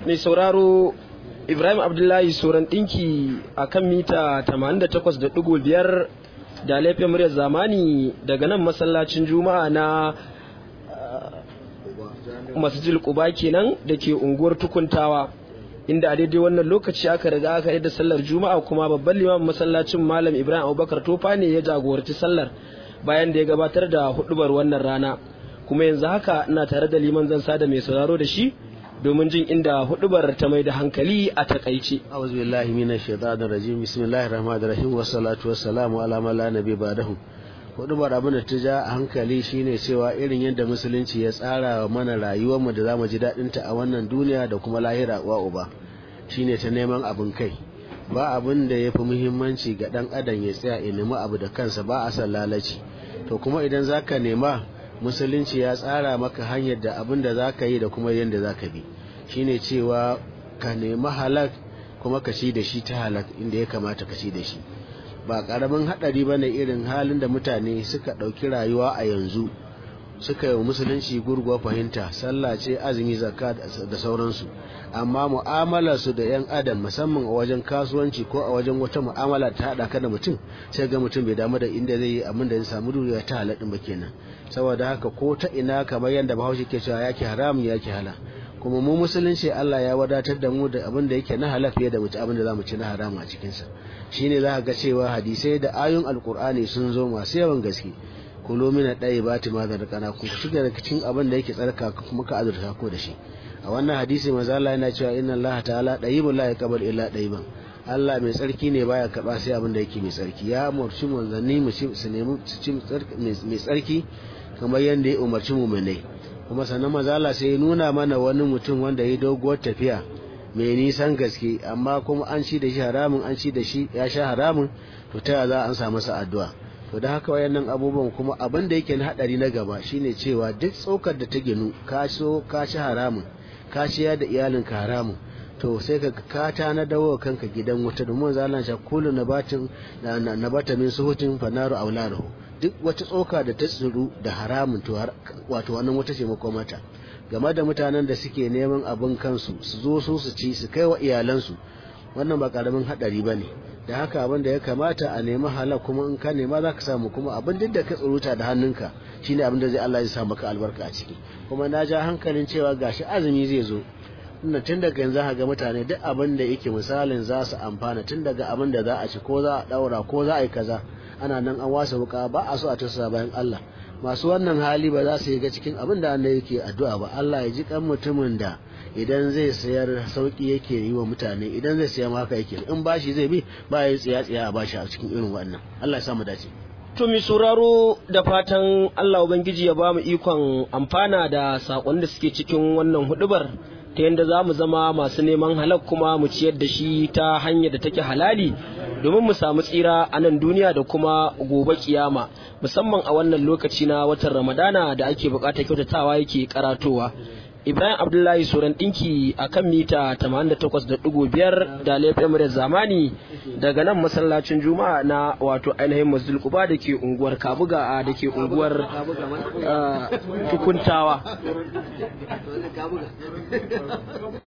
mai sauraro Ibrahim Abdullahi Soran ɗinki a kan mita 88.5 da laifin muryar zamani daga nan masallacin juma'a na masjid Quba kenan da ke unguwar tukuntawa inda a daidai wannan lokaci aka riga aka yi da sallar juma'a kuma babban limamin masallacin malam Ibrahim Abubakar Tofa ne ya jagoranci sallar bayan da ya gabatar da hudubar wannan rana kuma yanzu haka ina tare da liman zan sada mai sauraro da shi domin jin inda hudubar ta mai da hankali a takaice. A'udhu billahi minash shaitanir rajim. Bismillahir rahmanir rahim. Wassalatu wassalamu ala man la nabi ba'dahu. Hudubar abin da ta ja a hankali shine cewa irin yadda musulunci ya tsara mana rayuwar mu da zamu ji dadin ta a wannan duniya da kuma lahira wa uba. Shine ta neman abin kai. Ba abin da yafi muhimmanci ga dan adam ya tsaya ya nemi abu da kansa ba a san lalaci. To kuma idan zaka nema musulunci ya tsara maka hanyar da abin da za ka yi da kuma yadda za ka bi shine cewa ka nemi halak kuma ka ci da shi ta halak inda ya kamata ka ci da shi ba karamin haɗari ba ne irin halin da mutane suka ɗauki rayuwa a yanzu suka yi musulunci gurguwa fahimta sallah ce azumi zakka da sauransu amma mu'amalar su da yan adam musamman a wajen kasuwanci ko a wajen wata mu'amala ta haɗa ka da mutum sai ga mutum bai damu da inda zai yi abin da zai samu duniya ta halaɗin ba kenan saboda haka ko ta ina kamar yadda bahaushe ke cewa yake haramun yake hala kuma mu musulunci Allah ya wadatar da mu da abin da yake na halal fiye da mutu abin da za mu ci na haramu a cikinsa shine za ka ga cewa hadisai da ayoyin alkur'ani sun zo masu yawan gaske kulo mina ɗaya ba ta mazar kana ku shiga daga cikin abin da yake tsarka kuma ka azurta ko da shi a wannan hadisi manzo Allah yana cewa inna Allah ta'ala dayyibun la yaqbal illa dayyiban Allah mai tsarki ne baya karba sai abin da yake mai tsarki ya umarci manzanni mu su nemi su ci mai tsarki kamar yadda ya umarci muminai kuma sannan mazala sai ya nuna mana wani mutum wanda ya doguwar tafiya mai nisan gaske amma kuma an ci da shi haramun an ci da shi ya sha haramun to ta za an samu sa addu'a to da haka wayannan abubuwan kuma abin da yake na hadari na gaba shine cewa duk tsokar da ta ginu ka so ka ci haramun ka ciya da iyalinka haramun to sai ka ka ta na dawo kanka gidan wuta domin zalan sha kullu nabatin nabata min suhutin fanaru aularuhu duk wata tsoka da ta tsiru da haramun to wato wannan wata ce makomata game da mutanen da suke neman abin kansu su zo su su ci su kai wa iyalansu wannan ba karamin hadari ba ne da haka abin da ya kamata a nemi halal kuma in ka nema za ka samu kuma abin duk da ka tsuruta da hannunka shine abin da zai Allah ya sa maka albarka a ciki kuma na ja hankalin cewa gashi azumi zai zo tunda tun daga yanzu ga mutane duk abin da yake misalin za su amfana tun daga abin da za a ci ko za a daura ko za a yi kaza ana nan an wasa wuka ba a so a tasa bayan Allah masu wannan hali ba za su yi ga cikin abin da Allah yake addu'a ba Allah ya ji kan mutumin da idan zai sayar sauki yake yi wa mutane idan zai siya haka yake in bashi zai bi ba ya tsiya tsiya a bashi a cikin irin wannan Allah ya samu dace To mi sauraro da fatan Allah Ubangiji ya ba mu ikon amfana da saƙon da suke cikin wannan hudubar ta yadda za mu zama masu neman halak kuma mu ciyar da shi ta hanyar da take halali domin mu samu tsira a nan duniya da kuma gobe kiyama musamman a wannan lokaci na watan ramadana da ake bukatar kyautatawa yake karatowa ibrahim abdullahi soran dinki a kan mita 88.5 da laifin da zamani daga nan masallacin juma'a na wato ainihin masjid kuba da ke unguwar kabuga da ke unguwar tukuntawa